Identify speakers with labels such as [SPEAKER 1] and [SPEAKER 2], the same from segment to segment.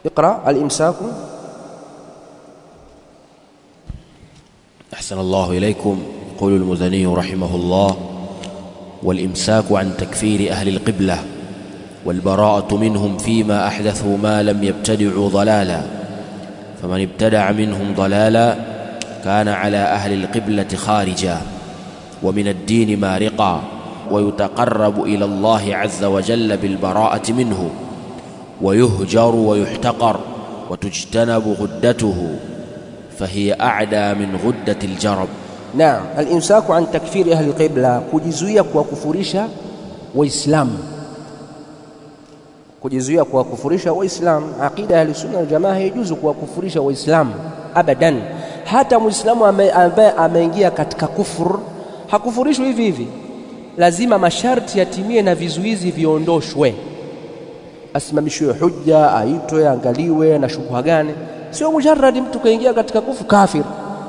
[SPEAKER 1] اقرأ الإمساك
[SPEAKER 2] أحسن الله إليكم يقول المزني رحمه الله والإمساك عن تكفير أهل القبلة والبراءة منهم فيما أحدثوا ما لم يبتدعوا ضلالا فمن ابتدع منهم ضلالا كان على أهل القبلة خارجا ومن الدين مارقا ويتقرب إلى الله عز وجل بالبراءة منه ويهجر ويحتقر وتجتنب غدته فهي أعدى من غدة الجرب
[SPEAKER 1] نعم الإمساك عن تكفير أهل القبلة kujizuia kuwakufurisha waislamu kujizuia kuwakufurisha waislamu aqida ya sunna wal jamaa haijuzu kuwakufurisha waislamu abadan hata muislamu ambaye ameingia katika kufur hakufurishwi hivi hivi lazima masharti yatimie na vizuizi viondoshwe asimamishiwe hujja aitwe angaliwe na shubha gani sio mujarradi mtu kaingia katika kufu kafir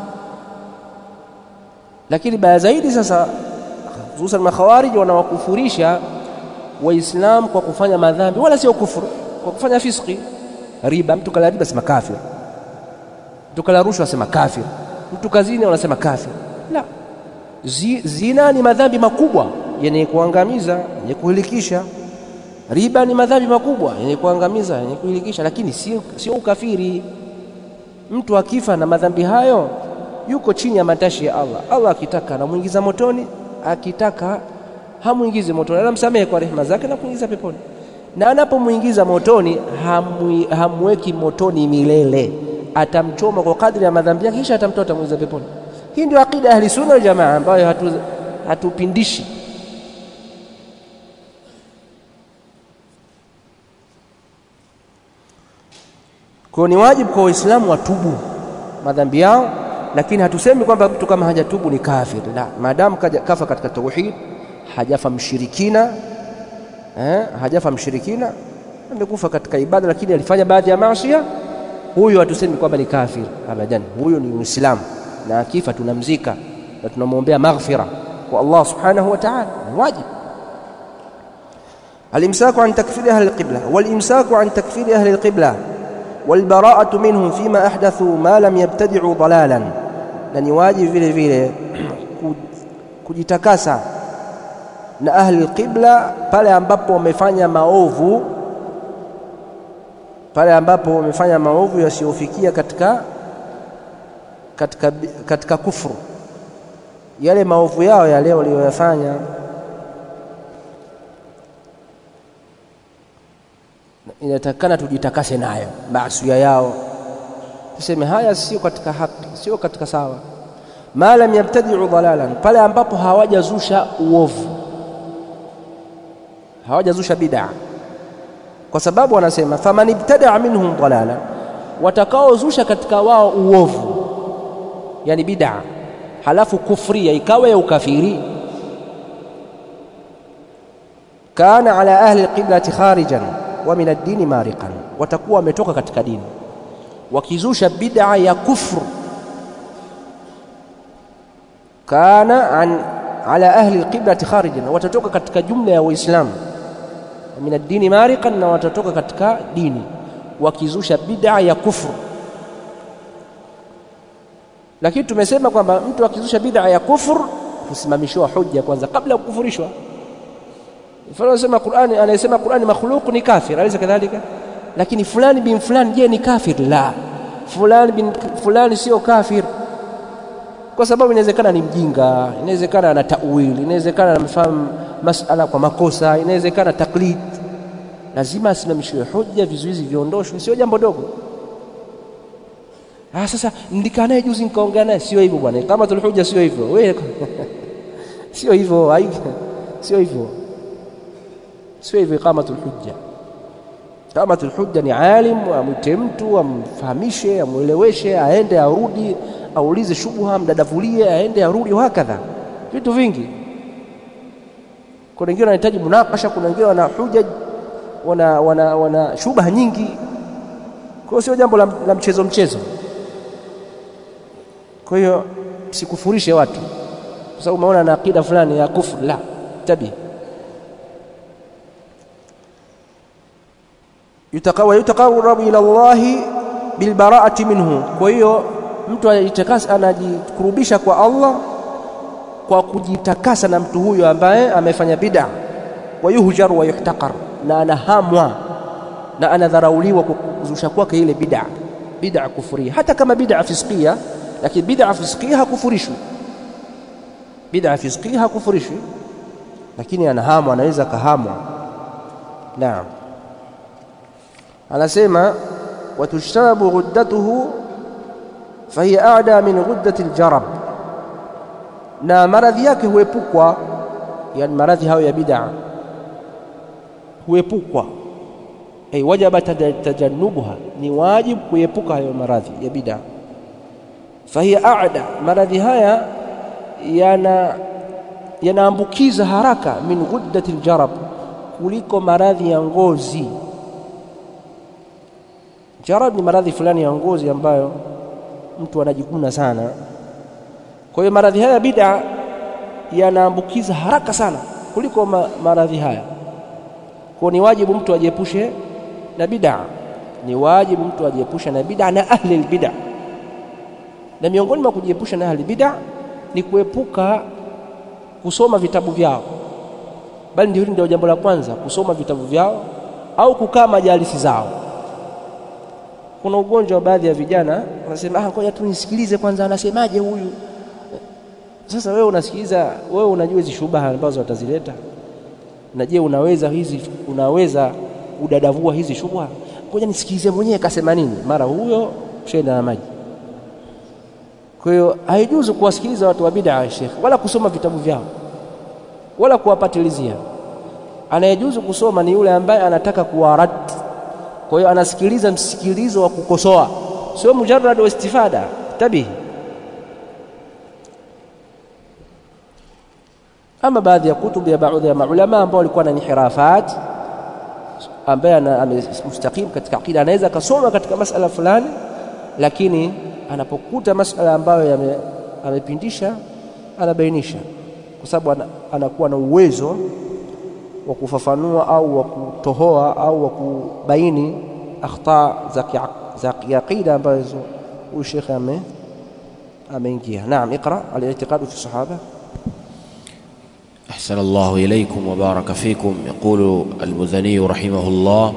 [SPEAKER 1] lakini baya zaidi sasa hususan makhawarij wanawakufurisha waislam kwa kufanya madhambi wala sio kufuru kwa kufanya fiski riba mtu kala riba sema kafir mtu kala rushwa asema kafir mtu kazini wanasema kafir la Zi, zina ni madhambi makubwa yenye kuangamiza yenye kuhilikisha riba ni madhambi makubwa yenye kuangamiza yenye kuhilikisha lakini sio sio ukafiri mtu akifa na madhambi hayo yuko chini ya matashi ya Allah Allah akitaka anamuingiza motoni akitaka hamuingizi motoni anamsamehe kwa rehema zake na kuingiza peponi na anapomuingiza motoni hamwi, hamweki motoni milele atamchoma kwa kadri ya madhambi yake kisha atamtoa atamuingiza peponi hii ndio akida ahli sunna wal jamaa ambayo hatu, hatupindishi kwa ni wajibu kwa waislamu watubu madhambi yao lakini hatusemi kwamba mtu kama hajatubu ni kafir la maadamu kafa katika tauhid hajafa mshirikina eh, hajafa mshirikina amekufa katika ibada lakini alifanya baadhi ya maasi huyo hatusemi kwamba ni kafir abadan huyo ni muislamu na akifa tunamzika na tunamwombea maghfira kwa Allah subhanahu wa ta'ala wajib الامساك عن تكفير اهل القبله والامساك عن تكفير اهل القبله والبراءة منهم فيما أحدثوا ما لم يبتدعوا ضلالا na ni wajibu vile vile kujitakasa na ahli alqibla pale ambapo wamefanya maovu pale ambapo wamefanya maovu yasiyofikia katika katika katika kufuru yale maovu yao yale waliyoyafanya inatakana tujitakase nayo maasiya yao tuseme haya sio katika haki sio katika sawa ma lam yabtadi'u dalalan pale ambapo hawajazusha uovu hawajazusha bid'a kwa sababu wanasema faman ibtada'a minhum dalala watakaozusha katika wao uovu yani bid'a halafu kufria ikawa ya ukafiri kana ala ahli alqiblati kharijan wa min ad-dini mariqan watakuwa wametoka katika dini wakizusha bid'a ya kufru kana an ala ahli alqiblati kharijan watatoka katika jumla ya waislamu min ad-dini mariqan na watatoka katika dini wakizusha bid'a ya kufru lakini tumesema kwamba mtu akizusha bid'a ya kufru husimamishiwa hujja kwanza kabla ya kukufurishwa mfano anasema Qur'ani anayesema Qur'ani makhluq ni kafir alaysa kadhalika lakini fulani bin fulani je ni kafir la fulani bin fulani sio kafir kwa sababu inawezekana ni mjinga inawezekana ana tawili inawezekana anamfahamu masala kwa makosa inawezekana taklid lazima asimamishiwe hoja vizuizi viondoshwe sio jambo dogo ah sasa ndikaa naye juzi nikaongea naye sio hivyo bwana kama tulhuja sio hivyo wewe sio hivyo sio hivyo sio hivyo iqamatul hujja iqamatul hujja ni alim amwite mtu amfahamishe amweleweshe aende arudi aulize shubha mdadavulie aende arudi hakadha vitu vingi kuna wengine wanahitaji munakasha kuna wengine wana huja wana, wana, wana shubha nyingi kwa hiyo sio jambo la, la mchezo mchezo kwa hiyo sikufurishe watu kwa sababu umeona na akida fulani ya kufru la tabii yutaqawa yutaqarrabu ila Allah bilbara'ati minhu kwa hiyo mtu anajitakasa anajikurubisha kwa Allah kwa kujitakasa na mtu huyo ambaye amefanya bid'a wa yuhjar wa yuhtaqar na anahamwa na anadharauliwa kwa kuzusha kwake ile bid'a bid'a kufuria hata kama bid'a fisqia lakini bid'a fisqia hakufurishwi bid'a fisqia hakufurishwi lakini anahamwa anaweza kahamwa naam anasema watushtabu ghuddatuhu fahiya a'da min ghuddati aljarab na maradhi yake huepukwa yani maradhi hayo ya bid'a huepukwa ay wajaba tajannubuha ni wajibu kuepuka hayo maradhi ya bid'a fahiya a'da maradhi haya yana yanaambukiza haraka min ghuddati aljarab kuliko maradhi ya ngozi jarab ni maradhi fulani ya ngozi ambayo mtu anajikuna sana kwa hiyo maradhi haya bid'a yanaambukiza haraka sana kuliko ma, maradhi haya kwa ni wajibu mtu ajiepushe na bid'a ni wajibu mtu ajiepushe na bid'a na ahli albid'a na miongoni mwa kujiepusha na ahli bid'a ni kuepuka kusoma vitabu vyao bali ndio ndio jambo la kwanza kusoma vitabu vyao au kukaa majalisi zao kuna ugonjwa wa baadhi ya vijana wanasema ah ngoja tu nisikilize kwanza anasemaje huyu sasa wewe unasikiliza wewe unajua hizi shubaha ambazo watazileta na je unaweza hizi unaweza udadavua hizi shubha ngoja nisikilize mwenyewe kasema nini mara huyo shenda na maji kwa hiyo haijuzu kuwasikiliza watu wa bid'a Sheikh wala kusoma vitabu vyao wala kuwapatilizia anayejuzu kusoma ni yule ambaye anataka kuwarad kwa hiyo anasikiliza msikilizo wa kukosoa sio mujarrad wa istifada tabihi ama baadhi ya kutubu ya baadhi ya maulama ambao walikuwa na inhirafat ambaye amemustaqim katika akida anaweza akasoma katika masala fulani lakini anapokuta masala ambayo amepindisha anabainisha kwa sababu anakuwa na uwezo wa kufafanua au wa kutohoa au wa kubaini akhta za kiaqida ambazo huyu shekhe ame ameingia naam iqra al-i'tiqad fi sahaba
[SPEAKER 2] أحسن الله إليكم وبارك فيكم يقول المزني رحمه الله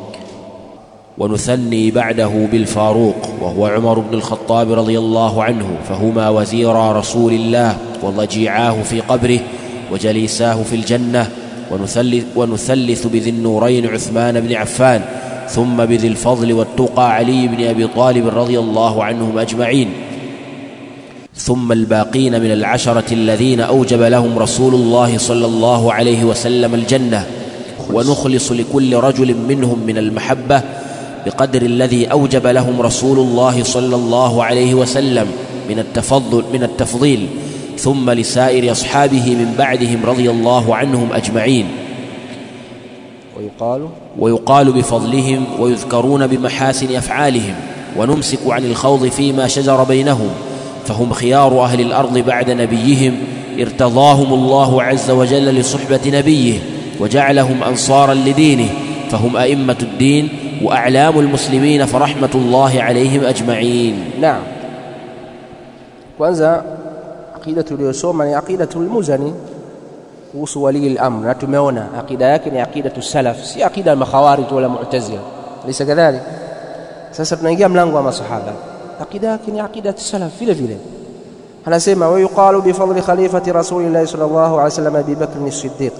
[SPEAKER 2] ونثني بعده بالفاروق وهو عمر بن الخطاب رضي الله عنه فهما وزيرا رسول الله وضجيعاه في قبره وجليساه في الجنة ونثلث, ونثلث بذي النورين عثمان بن عفان ثم بذي الفضل والتقى علي بن أبي طالب رضي الله عنهم أجمعين ثم الباقين من العشرة الذين أوجب لهم رسول الله صلى الله عليه وسلم الجنة ونخلص لكل رجل منهم من المحبة بقدر الذي أوجب لهم رسول الله صلى الله عليه وسلم من التفضل من التفضيل ثم لسائر أصحابه من بعدهم رضي الله عنهم أجمعين
[SPEAKER 1] ويقال
[SPEAKER 2] ويقال بفضلهم ويذكرون بمحاسن أفعالهم ونمسك عن الخوض فيما شجر بينهم فهم خيار أهل الأرض بعد نبيهم ارتضاهم الله عز وجل لصحبة نبيه وجعلهم أنصارا لدينه فهم أئمة الدين وأعلام المسلمين فرحمة الله عليهم أجمعين
[SPEAKER 1] نعم kwanza aqida tuliyosoma ni aqidatu al-Muzani kuhusu wali al-amr na tumeona aqida yake ni aqidatu salaf si aqida al-makhawarij wala mu'tazila lisa kadhalik sasa tunaingia mlango wa masahaba aqida yake ni aqidatu salaf vile vile anasema wa yuqalu bi fadli khalifati rasulillahi sallallahu alaihi wasallam Abi Bakr as-Siddiq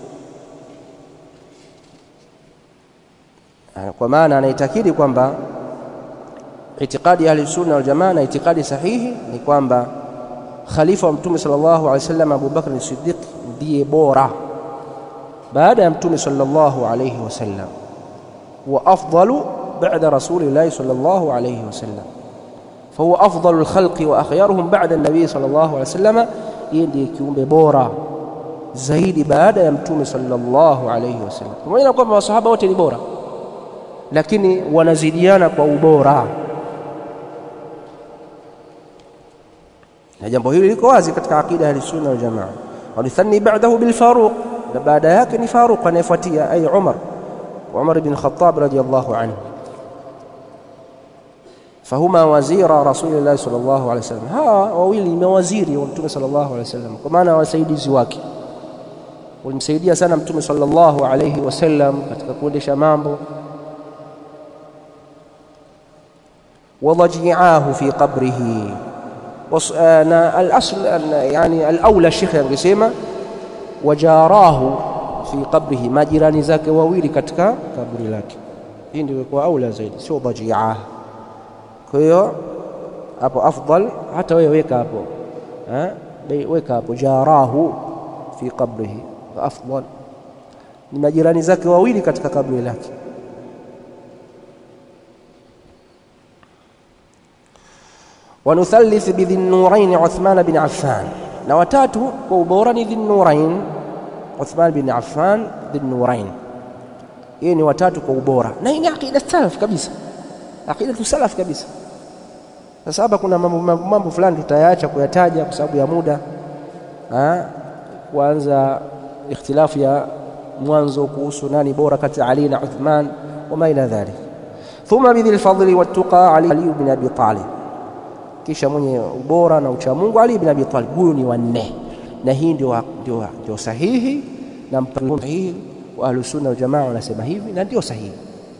[SPEAKER 1] kwa maana anaitakidi kwamba itikadi ya sunna wal jamaa na itikadi sahihi ni kwamba khalifa wa mtume sallallahu alaihi wasallam Abu Bakr as-Siddiq ndiye bora baada ya mtume sallallahu alaihi wasallam wa afdalu بعد رسول الله صلى الله عليه وسلم فهو أفضل الخلق وأخيارهم بعد النبي صلى الله عليه وسلم يندي kiumbe bora zaidi baada ya mtume sallallahu alayhi wasallam pamoja na kwamba masahaba wote ni bora lakini wanazidiana kwa ubora na jambo hili liko wazi katika aqida ya sunna wal jamaa walithani ba'dahu bil faruq na baada yake ni faruq anayefuatia ay umar وعمر بن الخطاب رضي الله عنه فهما وزير رسول الله صلى الله عليه وسلم hawa wawili ni mawaziri wa mtume sallallahu alaihi wasallam kwa maana wasaidizi wake walimsaidia sana mtume sallallahu alaihi wasallam katika kuendesha mambo وضجيعاه في قبره وص... أنا الأصل أن يعني الأولى الشيخ angesema وجاراه في قبره majirani zake wawili katika kaburi lake hii ndio kwa aula zaidi sio dhajiaa kwa hiyo hapo afdal hata wewe weka hapo eh weka hapo jarahu fi qabrihi afdal ni majirani zake wawili katika kaburi lake ونثلث بذي النورين عثمان بن عفان na watatu kwa ubora ni dhinnurain Uthman bin Affan dhinnurain hii ni watatu kwa ubora na hii ni aqida salaf kabisa aqida salaf kabisa sasa hapa kuna mambo, mambo, mambo fulani tutayaacha kuyataja kwa sababu ya muda ha? kuanza ikhtilafu ya mwanzo kuhusu nani bora kati ya Ali na Uthman wama ila dhalik thumma bidhil fadli wattaqa Ali bin Abi Talib kisha mwenye ubora na uchamungu Ali bin Abi Talib huyu ni wanne na hii ndio ndio ndio sahihi na mpango sahihi wa ahlus sunna wal jamaa wanasema hivi na ndio sahihi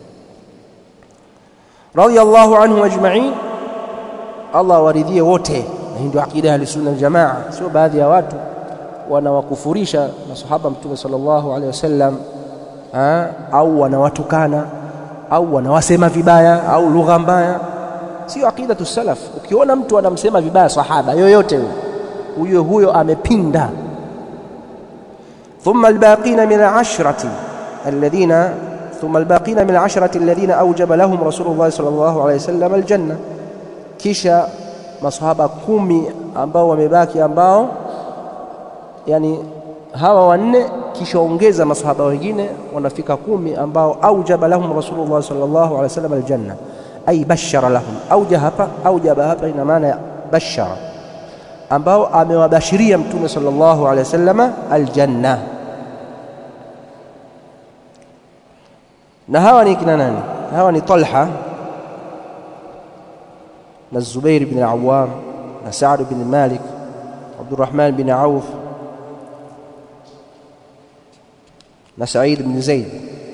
[SPEAKER 1] radiyallahu anhu ajma'in Allah waridhie wote na hii ndio akida ya ahlus sunna wal jamaa sio baadhi ya watu wanawakufurisha masahaba mtume sallallahu alaihi wasallam au wanawatukana au wanawasema vibaya au lugha mbaya sio aqidatu salaf ukiona mtu anamsema vibaya sahaba yoyote huyo huyo amepinda thumma albaqina min al'ashrati alladhina thumma albaqina min al'ashrati alladhina awjaba lahum rasulullah sallallahu alayhi wasallam aljanna kisha masahaba kumi ambao wamebaki ambao yani hawa wanne kisha ongeza masahaba wengine wanafika kumi ambao aujaba lahum rasulullah sallallahu alayhi wasallam aljanna ay bashara lahum auja hapa aujaba hapa ina maana ya bashara ambao amewabashiria mtume sallallahu alaihi wasallam aljanna na hawa ni kina nani hawa ni Talha na Zubair bin Awam na Sa'd bin Malik Abdurrahman bin Auf na Sa'id bin Zaid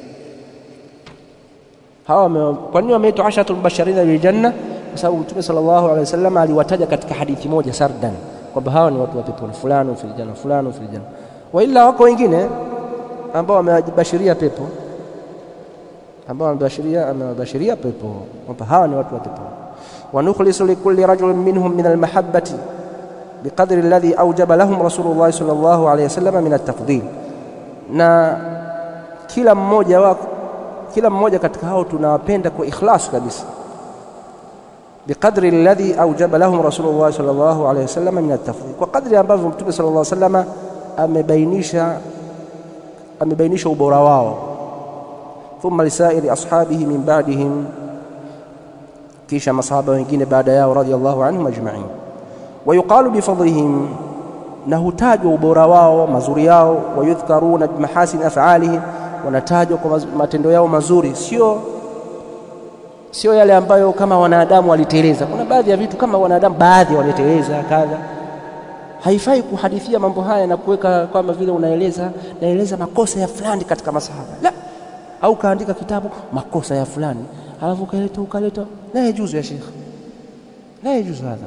[SPEAKER 1] hawa kwa nini wameitwa asharatul mubashirina bil janna kwa sababu mtume sallallahu alaihi wasallam aliwataja katika hadithi moja sardan kwamba hawa ni watu wa peponi fulani fil janna fulani fil janna wa illa wako wengine ambao wamewabashiria pepo ambao wamebashiria amewabashiria pepo kwamba hawa ni watu wa peponi wa nukhlisu likulli rajulin minhum min almahabbati biqadri alladhi awjaba lahum rasulullah sallallahu alaihi wasallam min at-tafdhil na kila mmoja wako kila mmoja katika hao tunawapenda kwa ikhlas kabisa biqadri alladhi awjaba lahum rasulullah sallallahu alayhi wasallam min at-tafdhil kwa kadri ambavyo mtume sallallahu alayhi wasallam amebainisha amebainisha ubora wao thumma lisairi ashabihi min ba'dihim kisha masahaba wengine baada yao radiyallahu anhum ajma'in ويقال بفضلهم na hutajwa ubora wao mazuri yao wayudhkaruna bimahasin af'alihim wanatajwa kwa matendo yao mazuri sio sio yale ambayo kama wanadamu waliteleza kuna baadhi ya vitu kama wanadamu baadhi waliteleza kadha haifai kuhadithia mambo haya na kuweka kama vile unaeleza naeleza makosa ya fulani katika masahaba la au kaandika kitabu makosa ya fulani alafu ukaleta ukaleta la yajuzu ya sheikh la yajuzu hadha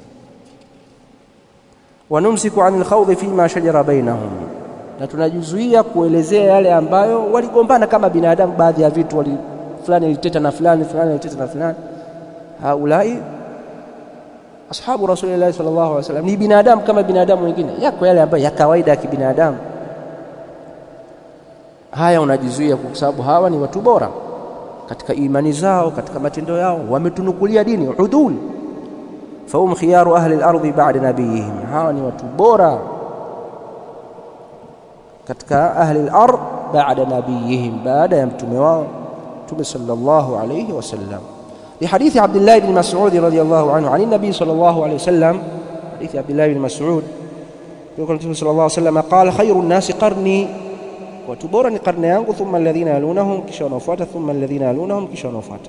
[SPEAKER 1] wanumsiku anil khawdhi fima shajara bainahum na tunajizuia kuelezea yale ambayo waligombana kama binadamu baadhi ya vitu wali fulani aliteta na fulani fulani aliteta na fulani haulai ashabu rasulillah sallallahu alaihi wasallam ni binadamu kama binadamu wengine yako yale ambayo ya kawaida ya kibinadamu haya unajizuia kwa sababu hawa ni watu bora katika imani zao katika matendo yao wametunukulia dini udul fahum khiyaru ahli al-ardhi ba'da nabiyihim hawa ni watu bora katika ahli al-ard ba'da nabiyihim baada ya mtume wao mtume sallallahu alayhi wasallam لحديث عبد الله بن مسعود رضي الله عنه عن النبي صلى الله عليه وسلم حديث عبد الله بن مسعود يقول النبي صلى الله عليه وسلم قال خير الناس قرني watu bora ni karne yangu thumma alladhina yalunahum kisha wanaofuata thumma alladhina yalunahum kisha wanaofuata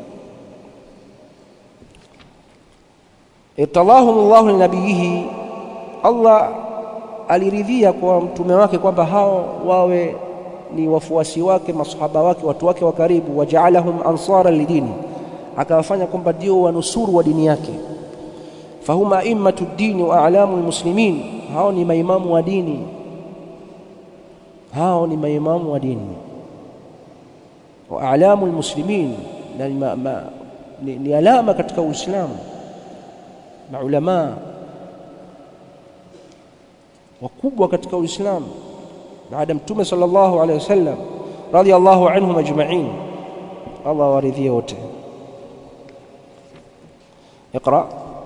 [SPEAKER 1] irtadahum Allahu linabiyihi Allah aliridhia kwa mtume wake kwamba hao wawe ni wafuasi wake masahaba wake watu wake wa karibu wajaalahum ansara lidini akawafanya kwamba ndio wanusuru wa dini yake fahum aimmatu dini wa a'lamu almuslimin hao ni maimamu wa dini hao ni maimamu wa dini wa a'lamu almuslimin na ni, ma, ma, ni, ni alama katika Uislamu maulama wakubwa katika Uislamu baada mtume sallallahu alaihi wasallam radiyallahu anhum ajma'in Allah waridhie wote اقرأ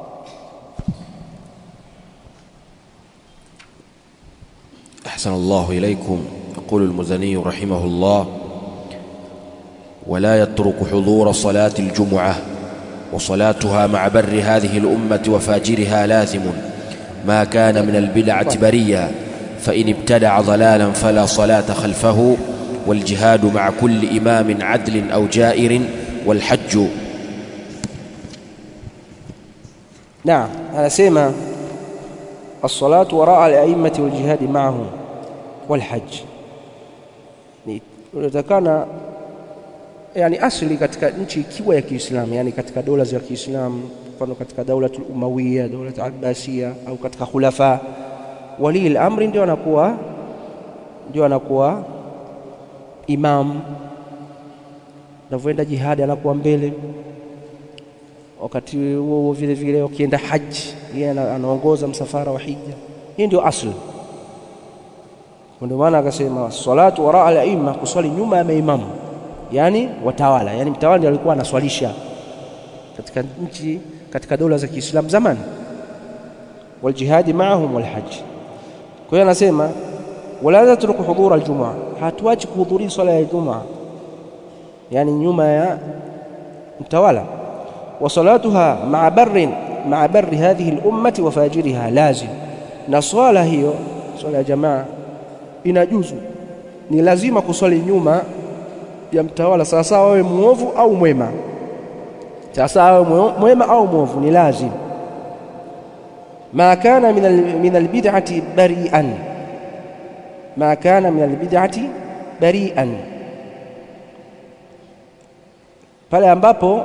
[SPEAKER 2] أحسن الله إليكم يقول المزني رحمه الله ولا يترك حضور صلاة الجمعة وصلاتها مع بر هذه الأمة وفاجرها لازم ما كان من البدعة بريا فإن ابتدع ضلالا فلا صلاة خلفه والجهاد مع كل إمام عدل أو جائر والحج
[SPEAKER 1] نعم anasema الصلاة وراء الأئمة والجهاد معهم والحج ni unatakana yani asli katika nchi ikiwa ya Kiislamu yani katika dola za Kiislamu mfano katika daula Umawiya daula Abbasiya au katika khulafa wali al-amri ndio anakuwa ndio anakuwa imam navyoenda jihadi anakuwa mbele wakati huo huo vile vile ukienda haji yeye anaongoza msafara wa hija hii ndio asli ndio maana akasema salatu wara al-aimma kuswali nyuma ya maimamu yani watawala yani mtawala ndiye alikuwa anaswalisha katika nchi katika dola za Kiislamu zamani waljihadi maahum walhajj kwa hiyo anasema wala tatruku hudhur aljumaa hatuachi kuhudhuria swala ya jumaa yani nyuma ya mtawala wa salatuha ma'a barrin ma'a barri hadhihi al-ummati wa fajiriha lazim na swala hiyo swala ya jamaa inajuzu ni lazima kuswali nyuma ya mtawala sasa awe muovu au mwema sasa awe mwema au mwovu ni lazim ma kana min albid'ati bari'an ma kana min albid'ati bari'an pale ambapo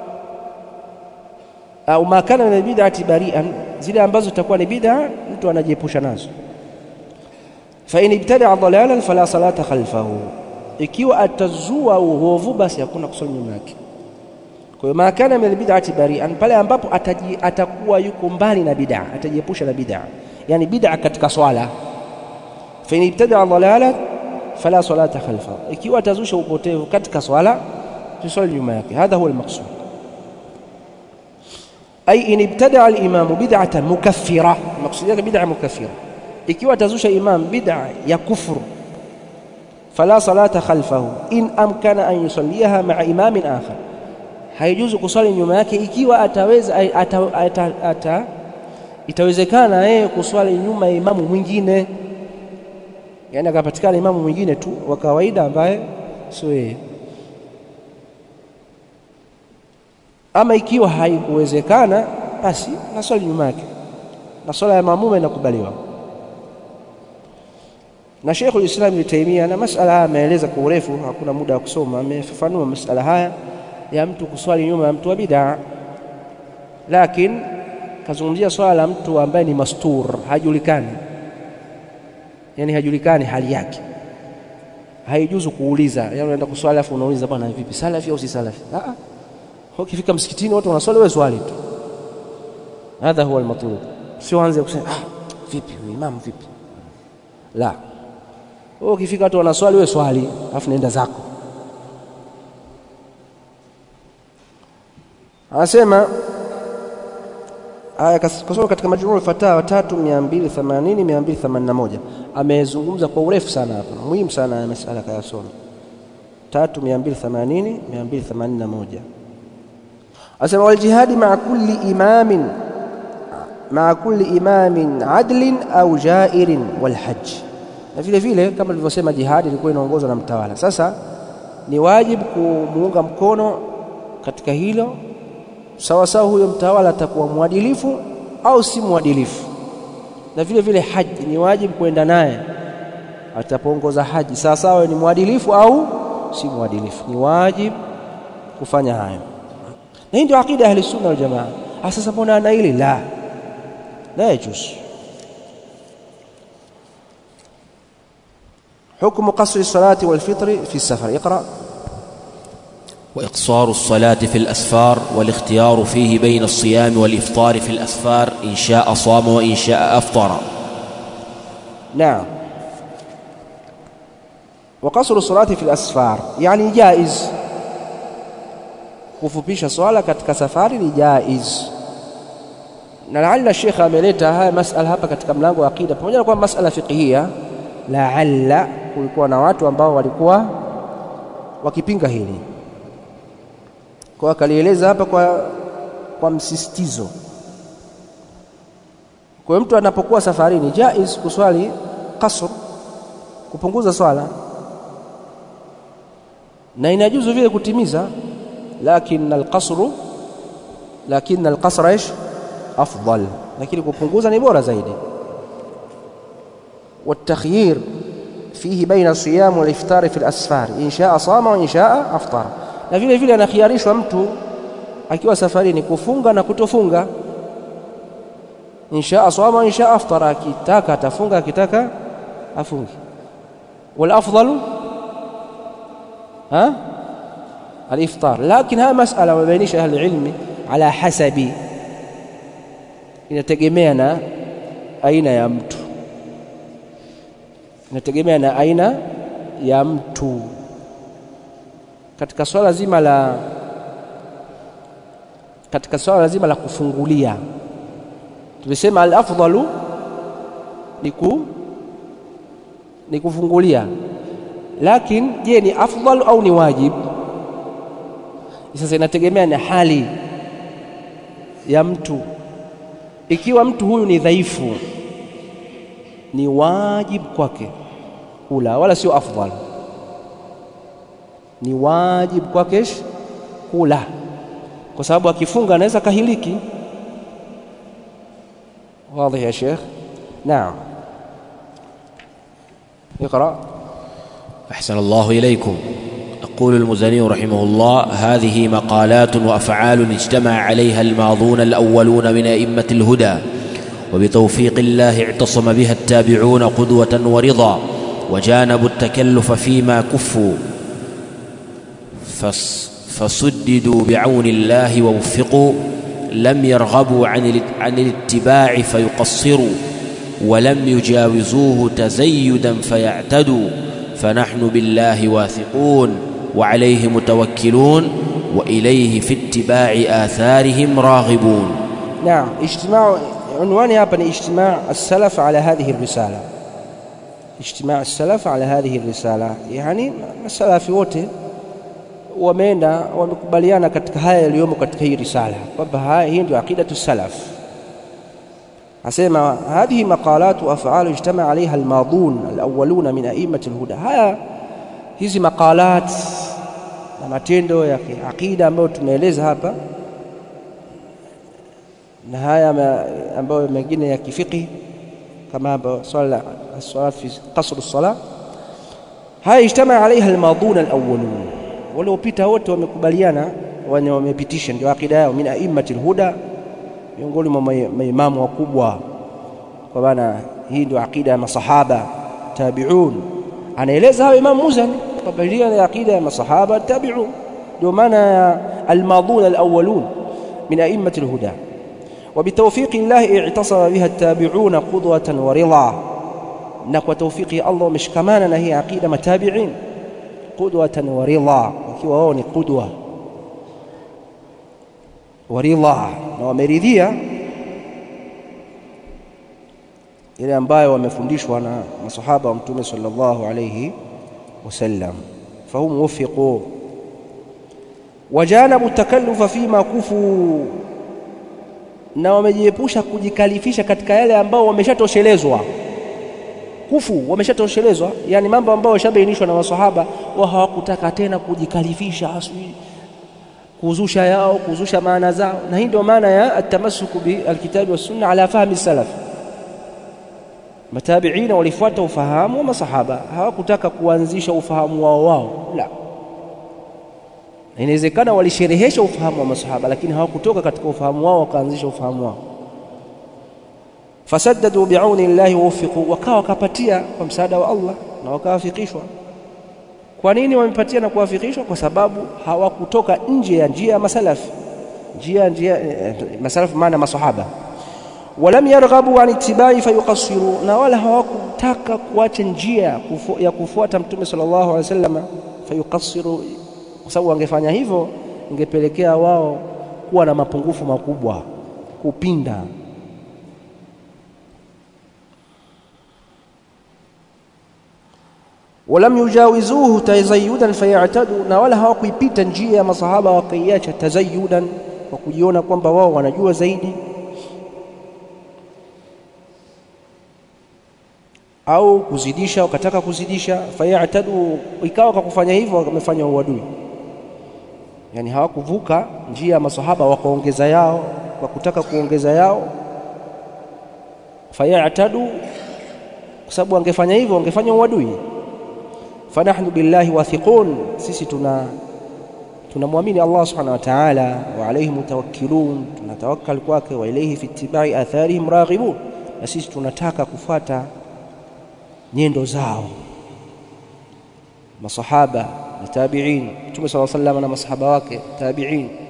[SPEAKER 1] au ma kana min albid'ati bari'an zile ambazo zitakuwa ni bid'a mtu anajiepusha nazo fa in ibtada'a dalalan fala salata khalfahu ikiwa atazua uovu basi hakuna kusali nyuma yake kwa hiyo makana min albid'ati bari'an pale ambapo ataji, atakuwa yuko mbali na bid'a atajiepusha na bid'a yani bid'a katika swala fa in ibtada dhalala fala salata khalfa ikiwa atazusha upotevu katika swala tusali nyuma yake hadha huwa almaqsud ay in ibtada al-imam bid'atan mukaffira maqsud yake bid'a mukaffira ikiwa atazusha imam bid'a ya kufuru فلا صلاة خلفه إن أمكن أن يصليها مع إمام آخر haijuzu kuswali nyuma yake ikiwa ataweza ata, ata, ata, itawezekana yeye kuswali nyuma ya imamu mwingine yani akapatikana imamu mwingine tu wa kawaida ambaye sio yeye ama ikiwa haikuwezekana basi naswali nyuma yake na swala ya maamuma inakubaliwa na Sheikhul Islam Ibn Taymiyyah na masala haya ameeleza kwa urefu, hakuna muda wa kusoma. Amefafanua masala haya ya mtu kuswali nyuma ya mtu wa bid'a, lakini kazungumzia swala la mtu ambaye ni mastur, hajulikani, yani hajulikani hali yake, haijuzu kuuliza. Yani unaenda kuswali afu unauliza bwana, vipi, salafi au si salafi? Ah, ukifika msikitini watu wanaswali, wewe swali tu. Hadha huwa almatlub, sio anze kusema ah, vipi imam, vipi la wewe ukifika watu wanaswali wewe swali alafu nenda zako anasema aya kasoma katika majmuu fatawa 3280 281 amezungumza kwa urefu sana hapa muhimu sana ya masala kayasoma 3280 281 anasema wal jihadi ma'a kulli imamin ma'a kulli imamin adlin au jairin wal hajj na vile vile kama nilivyosema jihadi ilikuwa inaongozwa na mtawala sasa ni wajibu kumuunga mkono katika hilo sawa sawa huyo mtawala atakuwa mwadilifu au si mwadilifu na vile vile haji ni wajibu kwenda naye atapoongoza haji sawa sawa ni mwadilifu au si mwadilifu ni wajibu kufanya hayo na hii ndio akida ya ahli sunna wal jamaa sasa mbona ana hili la la yajuz حكم قصر الصلاة والفطر في السفر اقرأ
[SPEAKER 2] وإقصار الصلاة في الأسفار والاختيار فيه بين الصيام والإفطار في الأسفار إن شاء صام وإن شاء أفطر
[SPEAKER 1] نعم وقصر الصلاة في الأسفار يعني جائز kufupisha swala katika safari ni jaiz na laalla shekhe ameleta haya masala hapa katika mlango wa aqida pamoja na kwamba masala fiqhia laalla kulikuwa na watu ambao walikuwa wakipinga hili kwa akalieleza hapa kwa, kwa msisitizo kwa hiyo mtu anapokuwa safarini jaiz kuswali kasr kupunguza swala na inajuzu vile kutimiza lakin alqasru lakin alqasra ish afdal lakini kupunguza ni bora zaidi والتخيير فيه بين الصيام والافطار في الاسفار ان شاء صام وان شاء افطر na vile vile anakhiarishwa mtu akiwa safarini kufunga na kutofunga insha asama insha aftara akitaka atafunga akitaka afungi wal afdalu ha الافطار لكن هذه مساله وبينش اهل العلم على حسب inategemea na aina ya mtu inategemea na aina ya mtu katika swala zima la katika swala zima la kufungulia tumesema al-afdalu ni ku ni kufungulia lakini je ni afdal au ni wajib sasa inategemea na hali ya mtu ikiwa mtu huyu ni dhaifu ni wajib kwake kula wala sio afdal ni wajib kwake kula kwa sababu akifunga anaweza kahiliki واضح يا شيخ نعم اقرأ
[SPEAKER 2] أحسن الله إليكم يقول المزني رحمه الله هذه مقالات وأفعال اجتمع عليها الماضون الأولون من أئمة الهدى وبتوفيق الله اعتصم بها التابعون قدوة ورضا وجانبوا التكلف فيما كفوا فس فسددوا بعون الله ووفقوا لم يرغبوا عن عن الاتباع فيقصروا ولم يجاوزوه تزيدا فيعتدوا فنحن بالله واثقون وعليه متوكلون واليه في اتباع اثارهم راغبون
[SPEAKER 1] نعم اجتماع عنواني hapa ni اجتماع السلف على هذه الرسالة اجتماع السلف على هذه الرسالة يعني السلف wote wameenda wamekubaliana katika haya yaliyomo katika hii risala kwamba hii ndio aqidatu salaf asema hadhihi maqalat wa af'al ijtama alaiha almadun alawwaluna min a'immati alhuda haya hizi maqalat na matendo ya aqida ambayo tumeeleza hapa na haya ambayo mengine ya kifiki kama hapa swala as-salat fi qasr as-salah haya ijtama alaiha almadun alawwalun waliopita wote wamekubaliana wenye wamepitisha ndio akida yao min a'immati alhuda miongoni mwa maimamu wakubwa kwa maana hii ndio akida ya masahaba tabi'un anaeleza hawa imam Muzani kwamba hii ni akida ya masahaba tabi'un ndio maana ya almadun alawwalun min a'immati alhuda وبتوفيق الله اعتصم بها التابعون قدوة ورضا na kwa tawfiki Allah wameshikamana na hii aqida matabi'in qudwatan wa ridha wakiwa wao ni qudwa wa ridha na wameridhia ile ambayo wamefundishwa na masahaba wa mtume sallallahu alayhi wasallam fahum wafiqu wajanabu takallufa fima kufu na wamejiepusha kujikalifisha katika yale ambao wameshatoshelezwa kufu wameshatoshelezwa yani mambo ambayo yashabainishwa na masahaba wao hawakutaka tena kujikalifisha aswi kuzusha yao kuzusha maana zao na hii ndio maana ya atamassuku bilkitabi wassunna ala fahmi salaf matabiina walifuata ufahamu wa masahaba hawakutaka kuanzisha ufahamu wao wao la inawezekana walisherehesha ufahamu wa masahaba lakini hawakutoka katika ufahamu wao wakaanzisha ufahamu wao fasaddadu biauni llahi waufiqu wakawa wakapatia kwa msaada wa Allah na wakawafikishwa kwa nini wamepatia na kuwafikishwa kwa sababu hawakutoka nje ya njia ya masalafi njia njia eh, masalafu maana masahaba walam yarghabu an ittibai fayuqassiru na wala hawakutaka kuacha njia kufu, ya kufuata mtume sallallahu alaihi wasallam fayuqassiru kwa sababu wangefanya hivyo ingepelekea wao kuwa na mapungufu makubwa kupinda walam yujawizuhu tazayudan fayatadu na wala hawakuipita njia ya masahaba wakaiacha tazayudan kwa kujiona kwamba wao wanajua zaidi au kuzidisha wakataka kuzidisha fayatadu ikawa kwa kufanya hivyo wamefanya uadui yani hawakuvuka njia ya masahaba wakaongeza yao kwa kutaka kuongeza yao fayatadu kwa sababu wangefanya hivyo wangefanya uadui fanahnu billahi wathiqun sisi tuna tunamwamini Allah subhanahu wa ta'ala wa alayhi mutawakkilun tunatawakkal kwake wa ilayhi fi ittiba'i atharihim raghibun na sisi tunataka kufuata nyendo zao masahaba na tabi'in Mtume صلى الله عليه وسلم na masahaba wake tabi'in